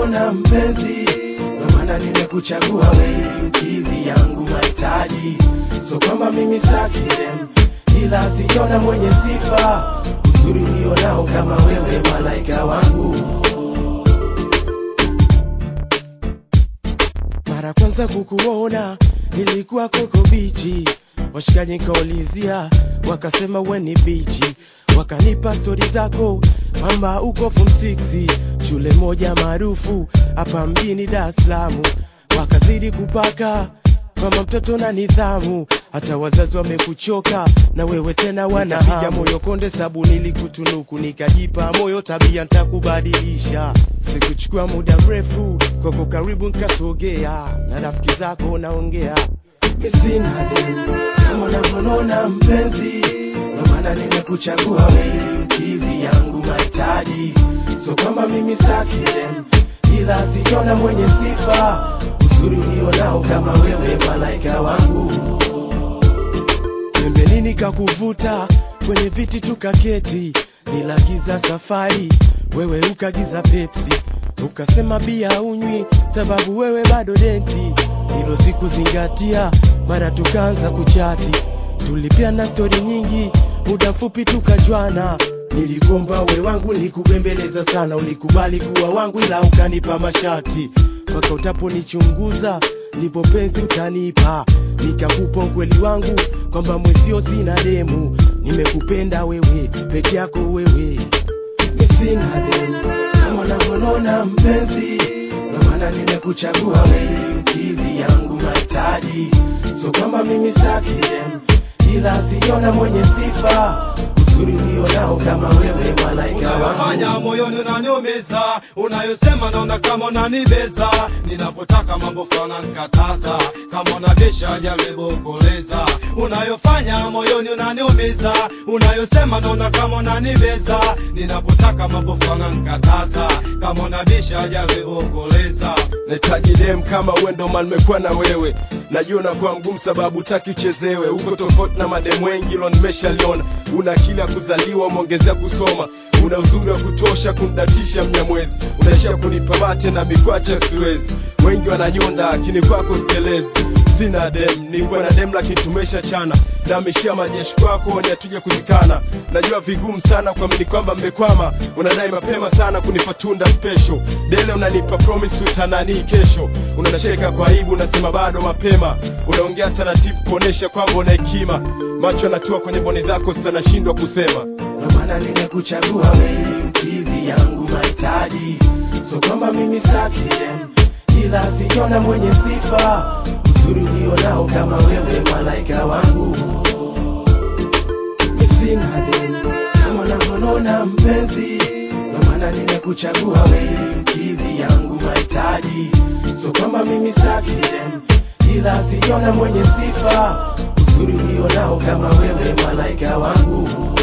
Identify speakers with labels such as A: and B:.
A: unavyonona mpenzi, ndo maana nimekuchagua wewe, ukizi yangu mahitaji. So kwamba mimi staki dem, ila siona mwenye sifa uzuri ulionao kama wewe, malaika wangu. Mara kwanza kukuona nilikuwa koko bichi, washikaji nikaulizia, wakasema we ni bichi, wakanipa stori zako kwamba uko form 6 shule moja maarufu hapa mjini Dar es Salaam, wakazidi kupaka kwamba mtoto na nidhamu, hata wazazi wamekuchoka na wewe tena wanapiga moyo konde, sabu nilikutunuku nikajipa moyo, tabia ntakubadilisha. Sikuchukua muda mrefu kwako, karibu nkasogea na rafiki zako naongea misina deni kama unavyonona mpenzi, ndo maana nimekuchagua wewe, ukizi yangu mahitaji. So kama mimi staki dem, ila siona mwenye sifa uzuri ulionao kama wewe, malaika wangu. Pembeni nikakuvuta kwenye viti tukaketi, nilagiza safari, wewe ukagiza Pepsi, ukasema bia unywi sababu wewe bado denti. Hilo sikuzingatia, mara tukaanza kuchati, tulipia na stori nyingi, muda mfupi tukajwana. Nilikomba we wangu, nikubembeleza sana, ulikubali kuwa wangu, ila ukanipa mashati mpaka utaponichunguza ndipo penzi utanipa, nikakupa ukweli wangu kwamba mwezio sina demu, nimekupenda wewe peke yako wewe, sina demu kama unavyonona mpenzi, ndo maana nimekuchagua wewe, ukizi yangu mahitaji. So kama mimi staki dem, ila siona mwenye sifa uzuri ulionao kama wewe, malaika
B: unayofanya
A: wangu.
B: moyoni unaniumiza, unayosema naona kama unanibeza, ninapotaka mambo fulani nkataza, kama unabisha jaribu kueleza. Unayofanya moyoni unaniumiza, unayosema naona kama unanibeza, ninapotaka mambo fulani nkataza, kama unabisha jaribu kueleza.
C: nahitaji dem kama wendo man nimekuwa na wewe najua unakuwa mgumu sababu taki uchezewe uko tofauti na mademu wengi lo nimeshaliona una akili ya kuzaliwa umeongezea kusoma una uzuri wa kutosha kumdatisha mnyamwezi unaishia kunipa mate na mikwacha siwezi wengi wananyonda akini kwako stelezi sina dem nilikuwa na dem lakini tumesha chana namishia majeshi kwako ni hatuje kuzikana najua vigumu sana kuamini kwamba mmekwama unadai mapema sana kunipa tunda special dele unanipa promise tutanani kesho unacheka kwa aibu unasema bado mapema unaongea taratibu kuonesha kwamba una hekima macho yanatua kwenye mboni zako sasa nashindwa kusema
A: ndo maana nimekuchagua wewe, ukizi yangu mahitaji. So kwamba mimi staki dem, ila siona mwenye sifa uzuri ulionao kama wewe, malaika wangu. Sina dem kama unavyonona mpenzi, ndo maana nimekuchagua wewe, ukizi yangu mahitaji. So kwamba mimi staki dem, ila siona mwenye sifa uzuri ulionao kama wewe, malaika wangu.